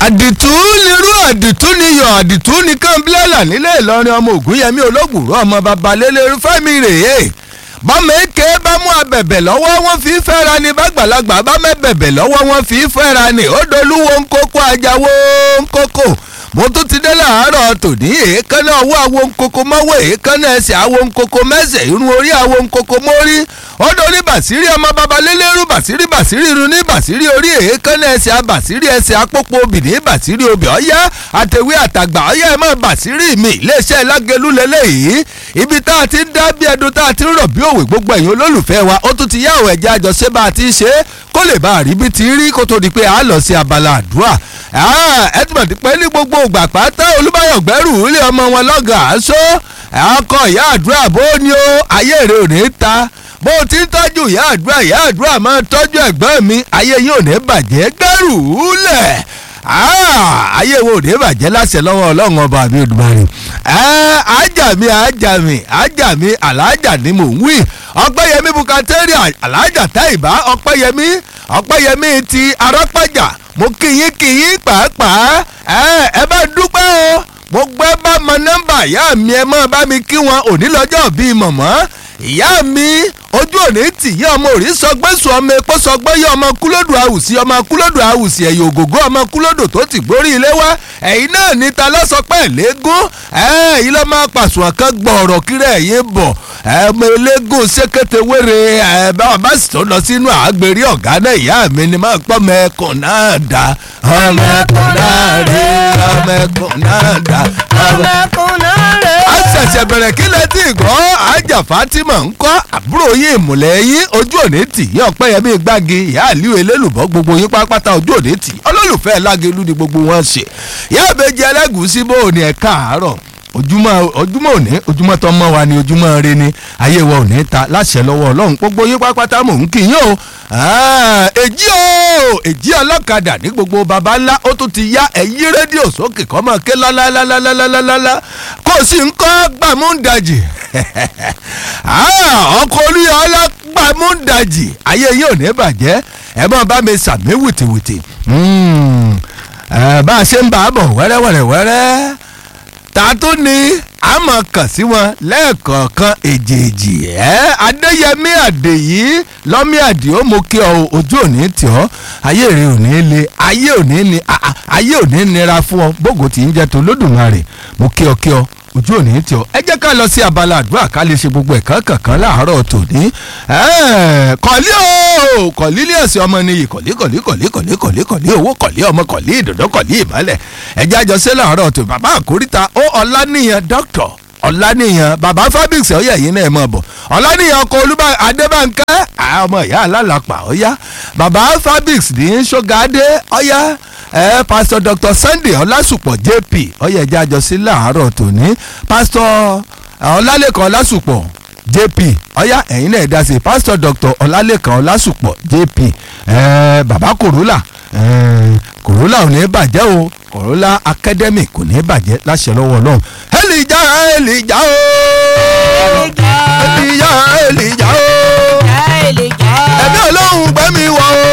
àdìtú nírú àdìtú níyọ̀ àdìtú nìkan bílẹ̀là nílé ìlọrin ọmọ ògúnyẹmí olóògùrú ọmọ babalélérú fẹ́mi rèé bọ́mọ èké bá mú abẹ̀bẹ̀ lọ́wọ́ wọn fi fẹ́ra ni bàgbàlagbà bá mẹ́bẹ̀bẹ̀ lọ́wọ́ wọn fi fẹ́ra ni ó dolúwo ńkókó ajáwó ńkókó mo tún ti dé láàárọ̀ tòní èékánná ọwọ́ àwo ńkókó mọ́wọ́ èékánná ẹsẹ̀ àwo ńkókó mẹ́sẹ̀ irun orí àwo ńkókó mórí ó dorí bàṣírí ọmọ babalélérú bàṣírí bàṣírí irun ní bàṣírí orí èékánná ẹsẹ̀ àbàṣírí ẹsẹ̀ àpòpọ̀ obìnrin bàṣírí obì ọ̀yá àtẹ̀wé àtàgbà ọ̀yá ẹ̀ mọ́ bàṣírí mi iléeṣẹ́ lágẹ̀lú lélẹ́yìí ibi tá a ti ń dá bí ẹdun tá a ti ń rọ̀ bí òwe gbogbo ẹ̀yin olólùfẹ́ wa ó tún ti yá àwọn ẹ̀jẹ̀ àjọṣe bá a ti ń ṣe é kó lè bá a rí bí ti rí kó tó di pé a lọ sí abala àdúrà ẹ ti mọ̀ ti pẹ́ ní gbogbo ògbà pátá olúbáyọ̀ gbẹ́rù ilé ọmọ wọn lọ́gàá aṣọ ọkọ̀ ìyá àdúrà bó ni ó ayé rẹ̀ ò ní ta bó ti ń tọ́jú ìyá àdúrà ìyá àdúrà máa ń tọ́jú ẹ̀gbọ́n mi ayé yín ò ní bàjẹ́ gbẹ́rù lẹ̀ ayé wo ò ní bàjẹ́ láṣẹ lọ́wọ́ ọlọ́run ọba mi Olódùmarè ajá mi ajá mi ajá mi alájà ni mò ń wí ọpẹ́yẹmí bukateri alájà táìbá ọpẹ́yẹmí ọpẹ́yẹmí ti arápájà mo kíyín kíyín pàápàá ẹ bá dúpẹ́ o mo gbẹ́ bá mọ nọ́mbà ìyá mi ẹ mọ́ bá mi kí wọn òní lọ́jọ́ bíi mọ̀mọ́ ìyá mi ojú òní tì yí ọmọ òrí sọgbẹ́sùn ọmọ epo sọgbẹ́ yí ọmọ kúlódù àwùsí ọmọ kúlódù àwùsí ẹ̀yìn ògògó ọmọ kúlódù tó ti gbórí ilé wá ẹ̀yin náà ní ta lọ́sọpẹ́ lẹ́gùn ẹ̀yin lọ́ máa pàṣùwọ̀n kan gbọ̀ọ̀rọ̀ kiri ẹ̀yin bọ̀ ẹ̀mọ eléégún ṣékété wéré ẹ̀ bá sì tó lọ sínú àgbèrè ọ̀gá náà ìyá mi ni máa pọ́ mẹ́kùn náà dá ọmọ ẹkùn náà rí ọmọ ẹkùn náà dá ọmọ ọmọkùn náà rè a ṣẹ̀ṣẹ̀ bẹ̀rẹ̀ kí lẹ tí gbọ́ ajá Fatima ń kọ́ àbúrò yín ìmùlẹ̀ yín ojú òní tì yín ọ̀pẹ́yẹmí gbági ìyá àlíò elélùbọ́ gbogbo yín pátápátá ojú òní tì olólùfẹ́ lágẹ̀lú ni gbogbo wọn ṣe ìyá àbẹ̀jẹ̀ ẹlẹ́gùsí bó ní ẹ̀ káàárọ̀ ojúmọ́ ojúmọ́ òní ojúmọ́ tó mọ́ wa ni ojúmọ́ rẹ ni ayé wa òní ta láṣẹ lọ́wọ́ ọlọ́run gbogbo yín pátápátá mò ń kí yín o èjì o èjì ọlọ́kadà ní gbogbo baba ńlá ó tún ti yá ẹ̀yí rédíò sókè kọ́ mọ́ ké lálálálálálálá kó o sì ń kọ́ gbàmúndàjì ọkọ̀ olúyọ̀ọ́lá gbàmúndàjì ayé yín ò ní bàjẹ́ ẹ bá bá mi sàmí wìtìwìtì bá a ṣe ń bá a bọ̀ wẹ́rẹ́wẹ́rẹ́wẹ́rẹ́ ta tó ní a máa kàn sí wọn lẹ́ẹ̀kọ̀ọ̀kan èjèèjì ẹ́ adéyẹmí àdèyí lọ́mí àdìó mo kí ọ ojú òní tì ọ́ ayé rẹ ò ní le ayé ò ní ni ayé ò ní nira fún ọ bógo tí ń jẹ́ tó lódùmarè mo kí ọ kí ọ ojú òní tí ọ ẹ jẹ́ ká lọ sí abala àdúrà ká lè ṣe gbogbo ẹ̀kan kankan láàárọ̀ tòní kọ̀lí o kọ̀lí ní ẹ̀sìn ọmọ nìyí kọ̀lí kọ̀lí kọ̀lí kọ̀lí kọ̀lí kọ̀lí owó kọ̀lí ọmọ kọ̀lí ìdòdó kọ̀lí ìmọ̀lẹ̀ ẹ jẹ́ àjọṣe láàárọ̀ tó bàbá àkóríta ó ọláníyàn dókítọ̀ ọláníyàn bàbá fabrics ọ̀yà yìí náà mọ̀ bọ̀ ọláníyàn ọkọ̀ olúbà adébánkẹ́ ọmọ ìyá alálàpà ọ̀yá bàbá fabrics ní ṣọ́gàdé ọ̀yá ẹ pásítọ̀ dr sunday ọlásùpọ̀ jp ọyẹ ẹjẹ àjọsí láàárọ̀ tòní pásítọ̀ ọlálẹ́kan ọlásùpọ̀ jp ọyá ẹ̀yin náà dá sí pásítọ̀ dr ọlálẹ́kan ọlásùpọ̀ jp ẹ bàbá kòrólà ẹ kòrólà ò ní bàjẹ́ o kòrólà academy kò ní bàjẹ́ láṣẹ lọ́wọ́ ọlọ́run ẹlìjà ẹlìjà o ẹlìjà ẹlìjà o ẹbí ọlọ́run gbẹ́mi wọ o.